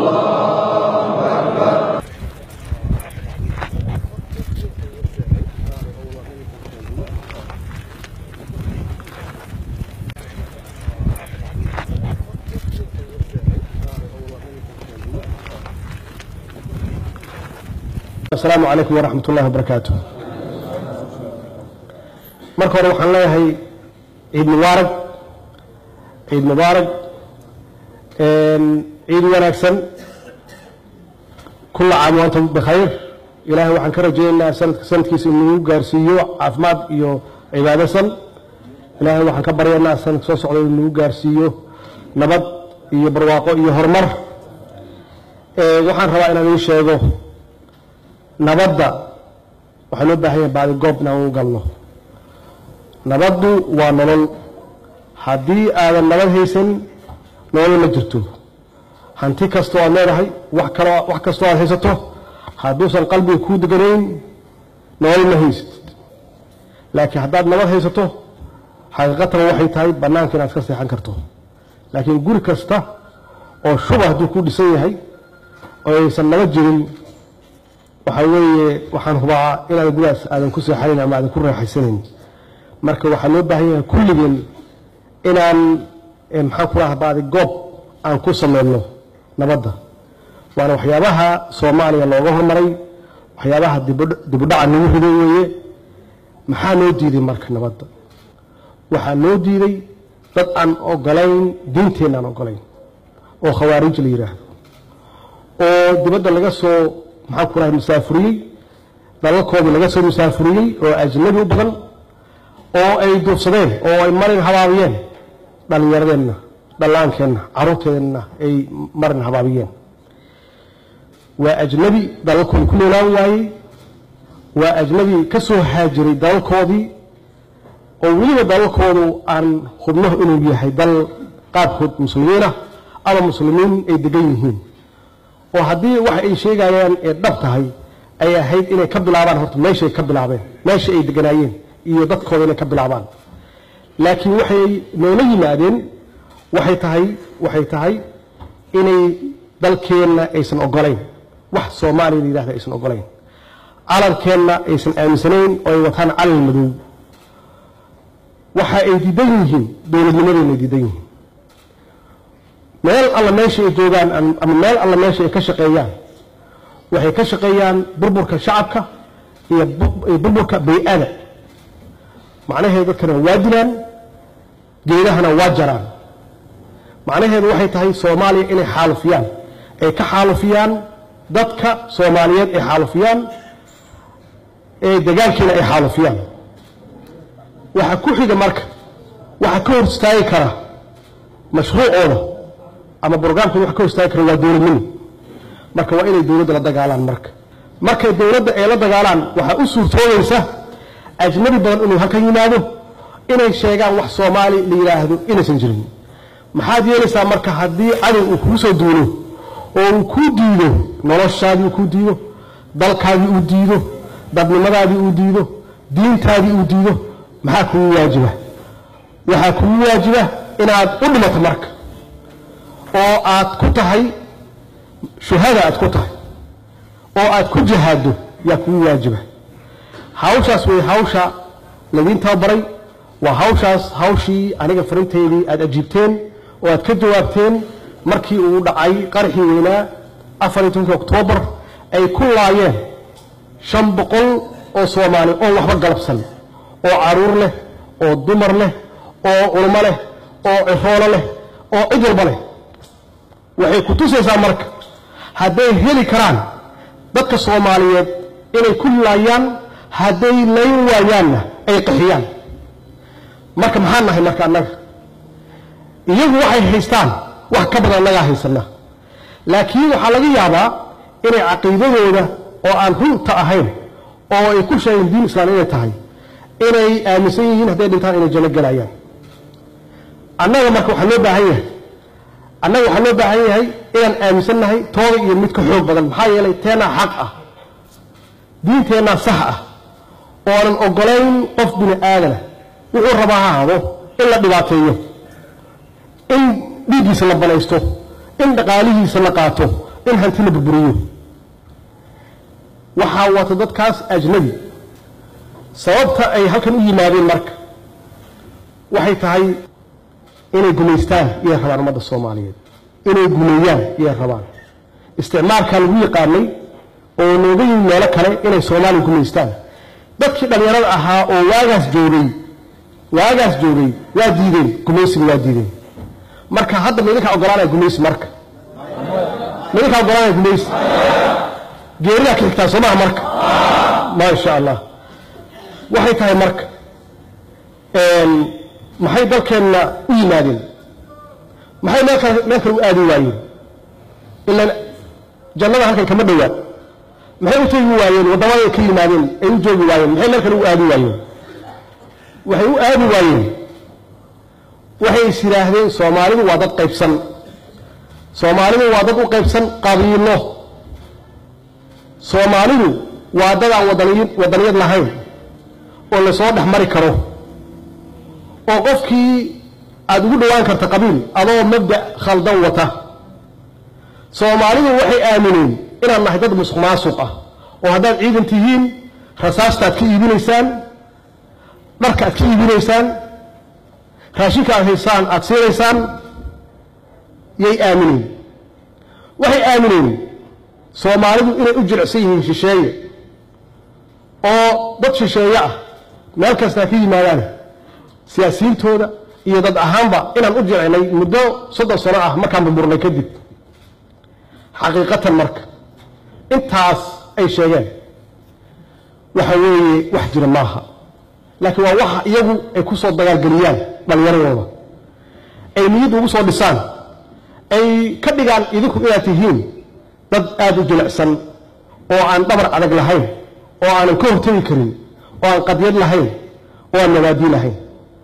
asalaamu calaykum waraxmat ullahi wabarakaatu marka hore waxaan leeyahay ciid mubaarag ciid mubaarag ciid wanaagsan kulla caam waantum bikhayr ilaahay waxaan ka rajaynaynaa sanadka sanadkiisa inuu gaarsiiyo caafimaad iyo cibaadasan ilaahay waxaan ka baryaynaa sanadka soo socda inuu gaarsiiyo nabad iyo barwaaqo iyo horumar waxaan rabaa inaan ii sheego nabadda waxaa loo baahan yahay baadi goob inaan u galno nabaddu waa nolol haddii aadan nabad haysan nolol ma jirto hanti kastoo aad leedahay wax kaloo wax kastoo aad haysato hadduusan qalbiga kuu deganayn nolol ma haysatid laakiin haddaad nabad haysato xaqiiqatan waxay tahay bannaanka inaad iska seexan karto laakiin guri kasta oo shuba hadduu ku dhisan yahay oo aysan nabad jirin waxaa weeye waxaan hubaa inaad gudaas aadan ku seexanayn ama aadan ku raaxaysanayn marka waxaa loo baahan yahay kulligeen inaan maxaan ku lahaa baadi goob aan ku sameyno nabadda waana waxyaabaha soomaaliya looga hormaray waxyaabaha dibudhaca nagu riday weeye maxaa noo diiday marka nabadda waxaa noo diiday dad aan ogolayn diinteenna aan ogolayn oo khawaarij la yidhaahdo oo dibadda laga soo maxaan ku lahay musaafuriyey dalalkoodii laga soo musaafuriyey oo ajnabi u badan oo ay duufsadeen oo ay marin habaabiyeen dhallinyaradeenna dhallaankeenna carruurteenna ay marin habaabiyeen waa ajnabi dalalkoodii ku noolaan waayey waa ajnabi ka soo haajiray dalalkoodii oo weliba dalalkoodu aan hubno inuu yahay dal qaabkood muslimiinah ama muslimiin ay degan yihiin oo haddii waxa ay sheegayaan ee dhab tahay ay ahayd inay ka bilaabaan horta meeshay ka bilaabeen meesha ay deganaayeen iyo dadkooda inay ka bilaabaan laakiin waxay noola yimaadeen waxay tahay waxay tahay inay dalkeenna aysan ogolayn wax soomaaliya la yidhahda aysan ogolayn calankeenna aysan aaminsanayn oo ay wataan calan madow waxa ay diidan yihiin dowladnimadeenna ay diidan yihiin meel alla meesha ay joogaan ama meel alla meesha ay ka shaqeeyaan waxay ka shaqeeyaan burburka shacabka iyo burburka bay-ada macnaheedu dadkana waa dilaan geedahana waa jaraan macnaheedu waxay tahay soomaaliya inay xaalufiyaan ay ka xaalufiyaan dadka soomaaliyeed ay xaalufiyaan ee degaankiina ay xaalufiyaan waxa ku xiga marka waxa ka hor istaagi kara mashruucooda ama brograamkooda wax ka hor istaagi kara waa dowladnimo marka waa inay dowladda la dagaalaan marka markay dowladda ay la dagaalaan waxaa u suurtoobaysa ajnabi badan inuu halkan yimaado inay sheegaan wax soomaali la yidhaahdo inaysan jirin maxaad yeelaysaa marka haddii cadow uu kugu soo duulo oo uu kuu diido noloshaadii uu kuu diido dalkaadii uu diido dadnimadaadii uu diido diintaadii uu diido maxaa kugu waajiba waxaa kugu waajiba inaad u dhimato marka oo aad ku tahay shuhada aad ku tahay oo aad ku jihaaddo yaa kugu waajiba hawshaas way hawsha ladiin tababaray waa hawshaas hawshii aniga farinteydii aad ajiibteen oo aad ka jawaabteen markii uu dhacay qarxii weynaa afar iyo tobankii oktoobar ay ku laayeen shan boqol oo soomaali oo waxba galabsan oo caruur leh oo dumar leh oo culmo leh oo ciroolo leh oo cid walba leh waxay ku tusaysaa marka hadday heli karaan dadka soomaaliyeed inay ku laayaan hadday layn waayaanna ay qaxiyaan marka maxaan nahay marka annaga iyagu waxay haystaan wax ka badan annagaa haysana laakiin waxaa laga yaabaa inay caqiidadooda oo aan runta ahayn oo ay ku sheegeen diin islaan inay tahay inay aaminsan yihiin hadday dhintaan inay janno gelayaan annaga marka waxaa loo baahan yahay annaga waxaa loo baahan yahay inaan aaminsan nahay tooda iyo mid ka xoog badan maxaa yeelay teennaa xaq ah diinteennaa sax ah oonan ogolayn qof bini aadana wuxuu rabaa ha hado in la dhibaateeyo in dhiiggiisa la banaysto in dhaqaalihiisa la qaato in hanti la burburiyo waxaa wata dadkaas ajnabi sababta ay halkan u yimaadeen marka waxay tahay inay gumaystaan iyay rabaan ummadda soomaaliyeed inay gumeeyaan iyay rabaan isticmaalkaa lagu yaqaanay oo nooga yimi meelo kale inay soomaaliya gumaystaan dadkii dhallinyarada ahaa oo waagaas joogay waagaas joogay waa diideen gumaysiga waa diideen marka hadda ma idinkaa ogolaanaya gumaysi marka ma idinkaa ogolaanaya gumaysi geeridaa ka xigtaa soo maha marka maa sha allah waxay tahay marka maxay dalkeenna u yimaadeen maxay meel kale meel kale u aadi waayeen ilaan jannada halkan kama dhowaa maxay u tegi waayeen waddamaday ka yimaadeen ay u joogi waayeen maxay meel kale u aadi waayeen waxay u aadi waayeen waxay is yidhaahdeen soomaalidu waa dad qaybsan soomaalidu waa dad u qaybsan qabiilo soomaalidu waa dad aan wadaniyad wadaniyad lahayn oo lasoo dhex mari karo oo qofkii aada ugu dhowaan karta qabiil adoo mabda khaldan wata soomaalidu waxay aamineen inaad nahay dad musuq maasuq ah oo haddaad ciidan tihiin rasaastaad ka iibinaysaan dharka aad ka iibinaysaan raashinka aad haysaan aad siinaysaan yay aamineen waxay aamineen soomaalidu inay u jilicsan yihiin shisheeye oo dad shisheeye ah meel kasta ha ka yimaadaan siyaasiyiintooda iyo dad ahaanba inaan u jilcinay muddo soddon sano ah markaan burburnay kadib xaqiiqatan marka intaas ay sheegeen waxa weeye wax jira maaha laakiin waa waxa iyagu ay ku soo dagaalgeliyaan dhallinyaradooda ay niyadda ugu soo dhisaan ay ka dhigaan idinku inaad tihiin dad aada u jilicsan oo aan dhabar adag lahayn oo aanan ka hortegi karin oo aan qadyad lahayn oo aan nabaadii lahayn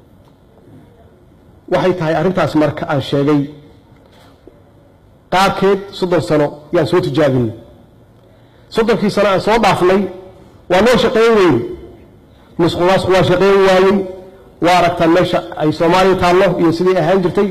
waxay tahay arrintaas marka aan sheegay qaarkeed soddon sano yaan soo tijaabinay soddonkii sano aan soo dhaafnay waa noo shaqayn weyne musqumaasku waa shaqayn waayey waa aragtaan meesha ay soomaaliya taallo iyo sidai ahaan jirtay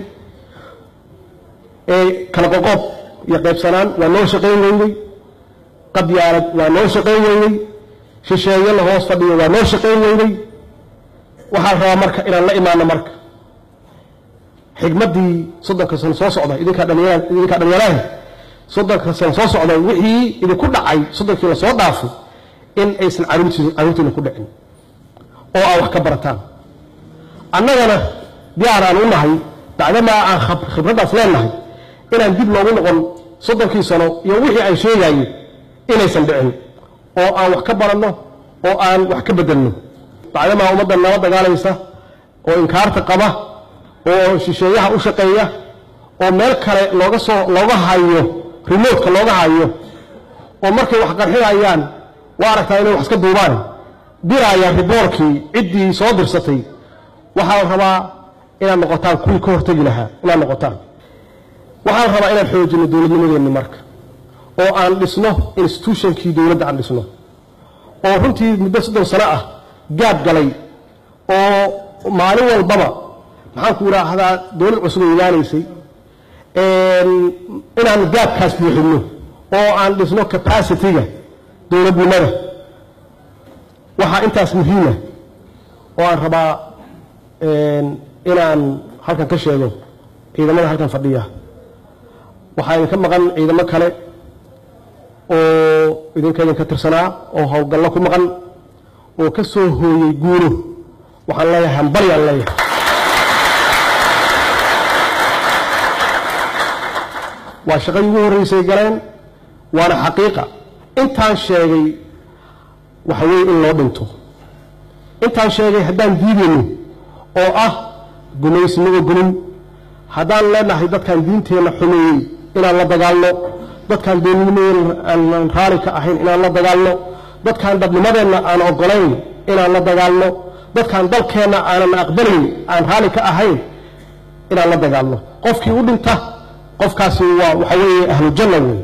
ee kala qoqoob iyo qaybsanaan waa noo shaqayn weyney qabyaalad waa noo shaqayn weyney shisheeye la hoos fadhiyo waa noo shaqayn weyney waxaa la rabaa marka inaan la imaano marka xigmaddii soddonka sano soo socda idinkaa dhalinyara idinkaa dhalinyaraha soddonka sano soo socda wixii idinku dhacay soddonkii lasoo dhaafay in aysan caruurtii carruurtiina ku dhicin oo aad wax ka barataan annagana diyaar aan u nahay bacdamaa aan khibraddaas leenahay inaan dib loogu noqon soddonkii sano iyo wixii aan sheegaayey inaysan dhicin oo aan wax ka baranno oo aan wax ka bedelno bacdamaa ummadda nala dagaalaysa oo inkaarta qaba oo shisheeyaha u shaqeeya oo meel kale looga soo looga hayo remotka looga hayo oo markay wax qarxinayaan waa aragtaa inay wax iska duubaan diraaya riboorkii ciddii soo dirsatay waxaa la rabaa inaad noqotaan kuwii ka hortegi lahaa inaad noqotaan waxaa la rabaa inaan xoojino dowladnimadeenni marka oo aan dhisno institutionkii dowladda aan dhisno oo runtii muddo soddon sano ah gaab galay oo maalin walbaba maxaan ku idhaahdaa dowlad cusub ay imaanaysay inaan gaabkaas buuxinno oo aan dhisno capacity-ga dowladnimada waxaa intaas muhiima oo aan rabaa inaan halkan ka sheego ciidamada halkan fadhiya waxaa idinka maqan ciidamo kale oo idinka idinka tirsanaa oo howlgallo ku maqan oo ka soo hooyey guulo waxaan leeyahay hambaryaan leeyahay waa shaqadii ugu horreysay galeen waana xaqiiqa intaan sheegay waxa weeye in loo dhinto intaan sheegay haddaan diidayno oo ah gumaysinagoo gunin haddaan leenahay dadkaan diinteenna xumeeyey inaan la dagaalno dadkaan doonnimadeenna aanan raali ka ahayn inaan la dagaalno dadkaan dhabnimadeenna aan oggolayn inaan la dagaalno dadkaan dalkeenna aanan aqbalayn aan raali ka ahayn inaan la dagaalno qofkii u dhinta qofkaasi waa waxa weeye ahlujanna wey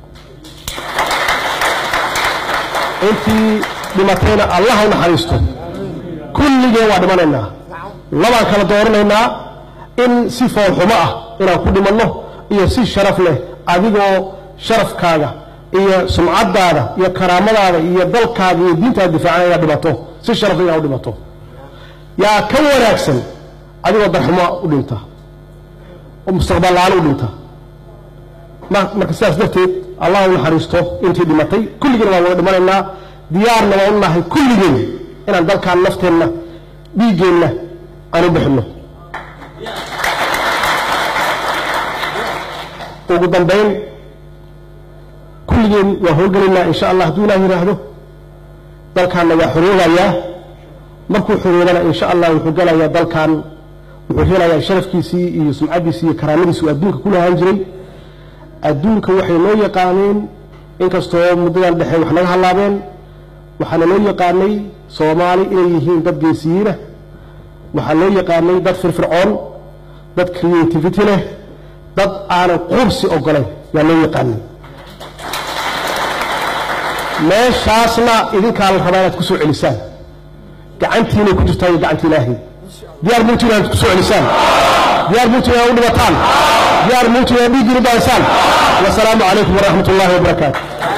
intii dhimatayna allah u naxariisto kulligeen waa dhimanaynaa labaan kala dooranaynaa in si foolxumo ah inaan ku dhimanno iyo si sharaf leh adigoo sharafkaaga iyo sumcadaada iyo karaamadaada iyo dalkaaga iyo diintaada difaacan inaad dhimato si sharafta inaad u dhimato yaa ka wanaagsan adigoo darxumo u dhinta oo mustaqbal la-aan u dhinta ma- marka sidaas darteed allah u naxariisto intii dhimatay kulligeen waan wada dhimanaynaa diyaarna waan u nahay kulligeen inaan dalkaan nafteenna dhiiggeenna aan u bixinno ugu dambayn kulligeen waan howlgelaynaa insha allah hadduu ilaah yidhaahdo dalkaanna waa xoroobayaa markuu xoroobana insha allah wuxuu gelayaa dalkan wuxuu helayaa sharafkiisii iyo sumcaddiisii iyo karaamadiisii uu adduunka ku lahaan jiray adduunka waxay noo yaqaaneen inkastoo muddadan dhexe wax naga hallaabeen waxaana loo yaqaanay soomaali inay yihiin dad geesiyiinah waxaa loo yaqaanay dad firfircoon dad creativity leh dad aanan quubsi ogolayn yaa loo yaqaanay meeshaasna idinkaa la rabaa inaad ku soo celisaan gacantiinay ku jirtaa iyo gacanta ilaahay diyaar muuti inaad ku soo celisaan diyaar muuti inaad u dhimataan diyaar muuti inaad dhiiggii u daansaan wasalaamu calaykum waraxmat ullaahi wabarakaatu